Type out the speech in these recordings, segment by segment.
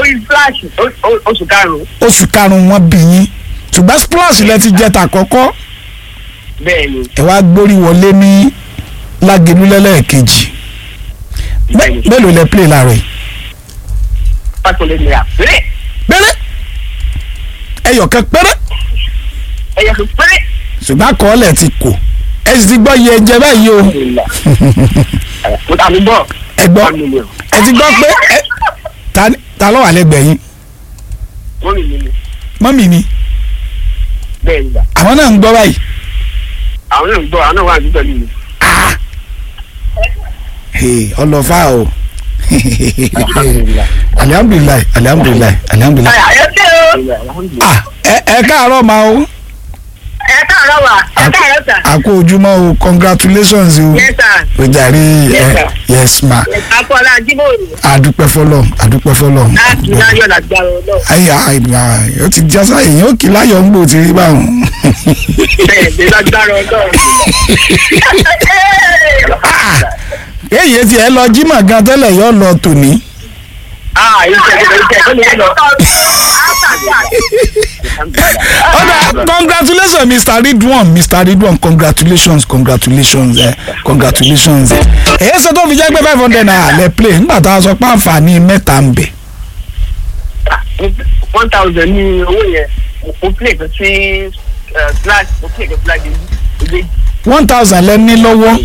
orí flash o- o- oṣù karùn-ún oṣù karùn-ún wọn bí yín ṣùgbọ́n splash lẹ ti jẹ́ tàkọ́kọ́ bẹ́ẹ̀ ni ẹ wá gbórí wọlé ní lágẹ̀lú lẹ́lẹ́ẹ̀kejì bẹ́ẹ̀ ni mélòó lẹ play láàárọ̀ yìí pásítọ̀ naira péré péré ẹyọ̀kan péré ẹ̀yẹ kan péré. ṣùgbọ́n àkọọ́lẹ̀ ti kò ẹ sì ti gbọ́ iye ẹjẹ báyìí o mo ta mi bọ̀ ẹ gbọ́ one million ẹ ti gbọ́ pé ẹ ta ni- ta ló wà lẹ́gbẹ̀ẹ́ yín one million mọ́mì ni bẹ́ẹ̀ ni gbà àwọn náà ń gbọ́ báyìí àwọn náà ń gbọ́ àwọn náà wà ní pẹ̀lú mi. Hey, ọlọ́fà o alihamdulilayi alihamdulilayi alihamdulilayi ẹ ṣe o ah ẹ ẹ káàárọ̀ ma o ẹ káàárọ̀ wà ẹ káàárọ̀ sà àkó ojúmọ́ o congratulations o yes sir o jàre Yes, ẹ sir. yes ma akọ́lá jíbòrò adúpẹ́ fọlọ́ adúpẹ́ fọlọ́ láti láyọ̀ lágbára ọlọ́run ayi ayi o ti jásá èyàn ó kì í láyọ̀ ń gbò tí rí báwọn bẹ́ẹ̀ ni lágbára ọlọ́run. èyí ti ẹ lọ jímọ̀ gan tẹ́lẹ̀ yọ lọ tòní ah iṣẹ́ iṣẹ́ iṣẹ́ tó ní lọ. ọ̀dà congratulations mr ridwan mr ridwan congratulations congratulations eh, congratulations eh. èyí ṣe tó fi jẹ́ pé five hundred naira lẹ play nígbà tá a sọ pé àǹfààní mẹ́ta ń bẹ one thousand ní owó yẹn mo play kan sí flag mo play kan flag yìí one thousand lẹ ní lọ́wọ́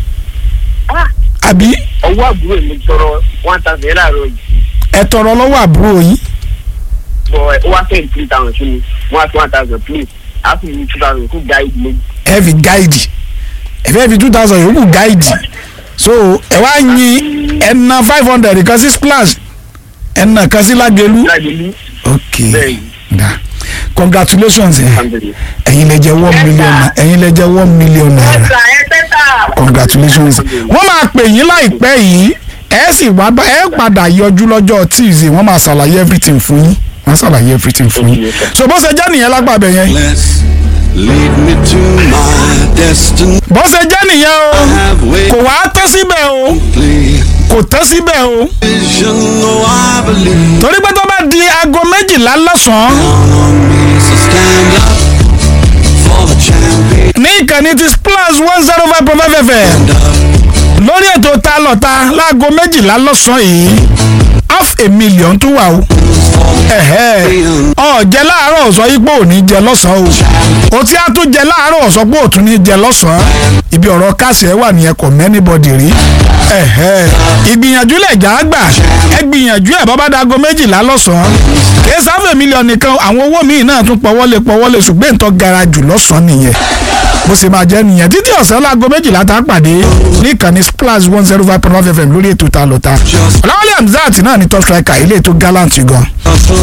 àbí ọwọ́ àbúrò mi tọrọ one thousand yẹn láàárọ̀ yìí ẹ tọrọ lọ́wọ́ àbúrò yín bọ̀ ẹ wá fẹ́ẹ̀ three thousand sí mi one two one thousand please a sì ní two thousand fún guide méjì. ẹ fi gáìdì ẹ fẹ́ fi two thousand yòókù gáìdì so ẹ wá yin ẹ na five hundred kan sí splash ẹ na kan sí lágẹ̀lú lágbèlú ok bẹ́ẹ̀ da congratulations ẹ alhamdulilayi. ẹ̀yin lẹ jẹ́ one million na- ẹ̀yin lẹ jẹ́ one million naira ẹ tẹ́tà. congratulations wọ́n máa pè yín láìpẹ́ yìí ẹ sì wá bá ẹ padà yọjú lọ́jọ́ tuesday wọ́n máa ṣàlàyé everything fún yín wọ́n ṣàlàyé everything fún yín so bó ṣe jẹ́ nìyẹn lágbàbẹ̀ yẹn Let's lead me to my destiny. bó ṣe jẹ́ nìyẹn o Have kò waited wá tán síbẹ̀ o kò tán síbẹ̀ o vision, oh I believe torí pé tó bá di aago méjìlá lọ́sàn-án on me. So stand up for the champion. ní ìkànnì ti splash one zero five point five fm Stand up lórí ètò ta lọ́ta láago méjìlá lọ́sàn-án yìí half a million tó wà o ẹ̀hẹ́ ọ̀jẹ̀ láàárọ̀ sọ yí pé ò ní jẹ lọ́sàn-án o o tí a tún jẹ láàárọ̀ sọ pé ò tún ní jẹ lọ́sàn-án ibi ọ̀rọ̀ káàsì ẹ̀ wà nìyẹn kò mẹ́nibọ̀dì rí ẹ̀hẹ́ ìgbìyànjú lẹ̀ já gbà ẹ gbìyànjú ẹ̀ bọ́bá dago méjìlá lọ́sàn-án kì í sáfẹ̀ mílíọ̀nù nìkan àwọn owó míì náà tún pọ̀wọ́lé pọ̀wọ́lé ṣùgbọ́n ìtọ́ gara jù lọ́sàn-án nìyẹn bó ṣe máa jẹ́ nìyẹn títí ọ̀sán láago méjìlá tá a pàdé ní ìkànnì splash one zero five point one fm lórí ètò ta lọ́ta ọ̀làwálé hamzat náà ní top striker ilé ètò gallant gan.